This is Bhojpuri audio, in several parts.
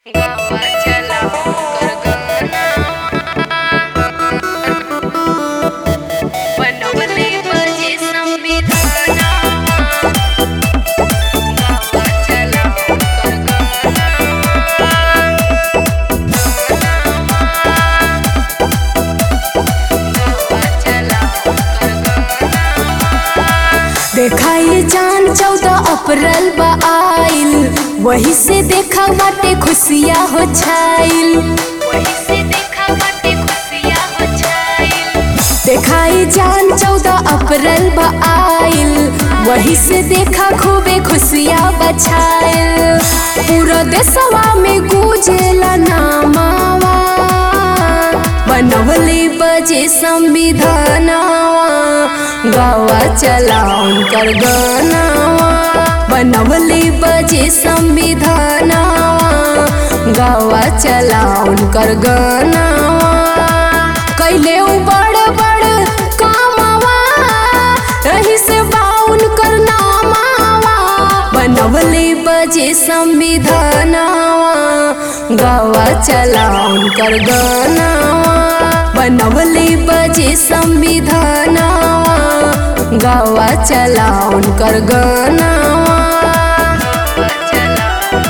देखाई जान चौदह अप्रैल बा आइल वही से देखा बाटे खुशियाँ हो छाइल वही से देखा बाटे खुशियाँ हो छाइल देखाई जान चौदह अप्रैल बा आइल वही से देखा खूबे खुशियाँ बछाइल पूरा देशवा में गूंजेला नामावा बनवले बजे संविधानवा गावा चलाउन कर गानावा बनवले बजे संविधानवा गावा चलाउन कर गानावा कैले उ बड़ बड़ कामवा रही से बाउन कर नामावा बनवले बजे संविधानवा गावा चलाउन कर गानावा बनवले बजे संविधानवा गावा चलाउन कर गानावा चला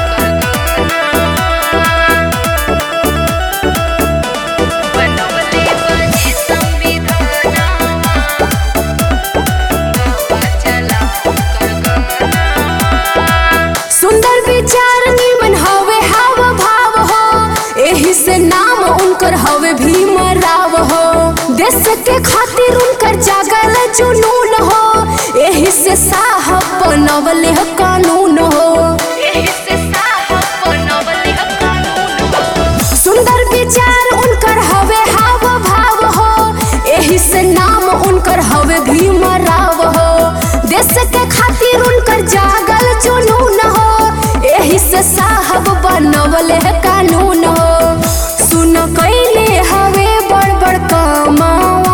बनवले बजे संविधानवा चला सुंदर विचार निमन हवे हाव भाव हो एही से नाम उनकर हवे भीम राव हो देश के खातिर उनकर जागल जुनून हो एही से साहब बनवले ह कानून हो एही से साहब बनवले कानून हो सुंदर विचार उनकर हवे हाव भाव हो एही से नाम उनकर हवे भीम राव हो देश के खातिर उनकर जागल जुनून हो एही से साहब बनवले है कानून हो सुन कैले हवे बड़ बड़ कमावा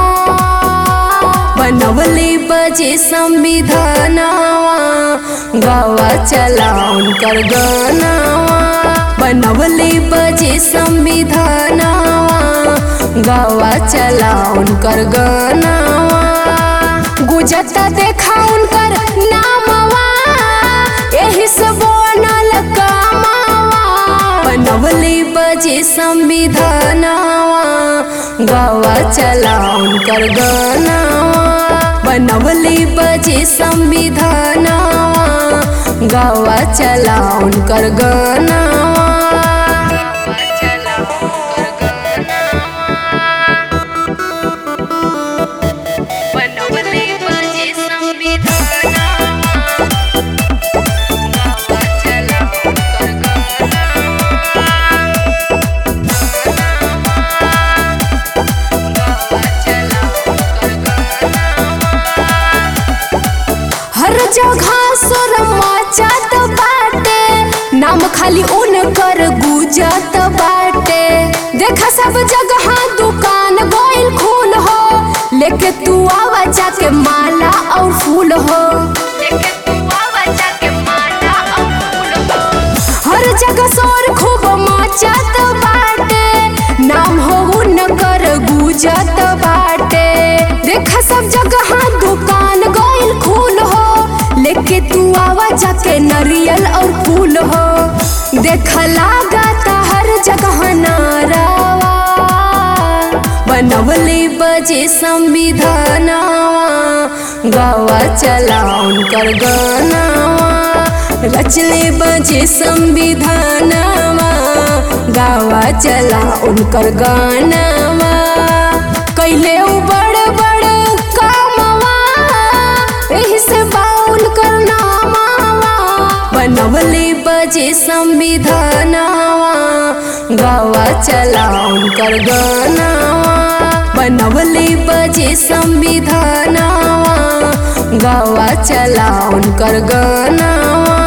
बनवले बजे संविधानवा गावा चलाउन कर गानावा बनवले बजे संविधानवा गावा चलाउन कर गानावा गुजरता देखा उनकर नामवा एही से बनल कामावा बनवले बजे संविधानवा गावा चलाउन कर गानावा बनवले बजे संविधानवा गावा चलाउन कर गानावा चला बनवले बजे संविधानवा चला हर जगह सुर मचत बाटे नाम खाली उनकर गुजत बाटे देखा सब जगह दुकान गोइल खूल हो लेके तू आवा जाके माला और फूल हो लेके तू आवा जाके माला और फूल हो हर जगह शोर खूब मचत बाटे नाम हो उनकर गुजत बाटे देखा सब जगह दुकान गोइल खूल हो लेके तू आवा जाके नरियल और फूल हो देख लागता हर जगह नारावा बनवले बजे संविधानवा गावा चलाउन कर गानावा रचले बजे संविधानवा गावा चला उनकर गानावा कैले उ बड़ बड़ कामवा एही से बाउल कर नामावा बनवले बजे संविधानवा गावा चलाउन कर गानावा बनवले बजे संविधानवा गावा चलाउन कर गानावा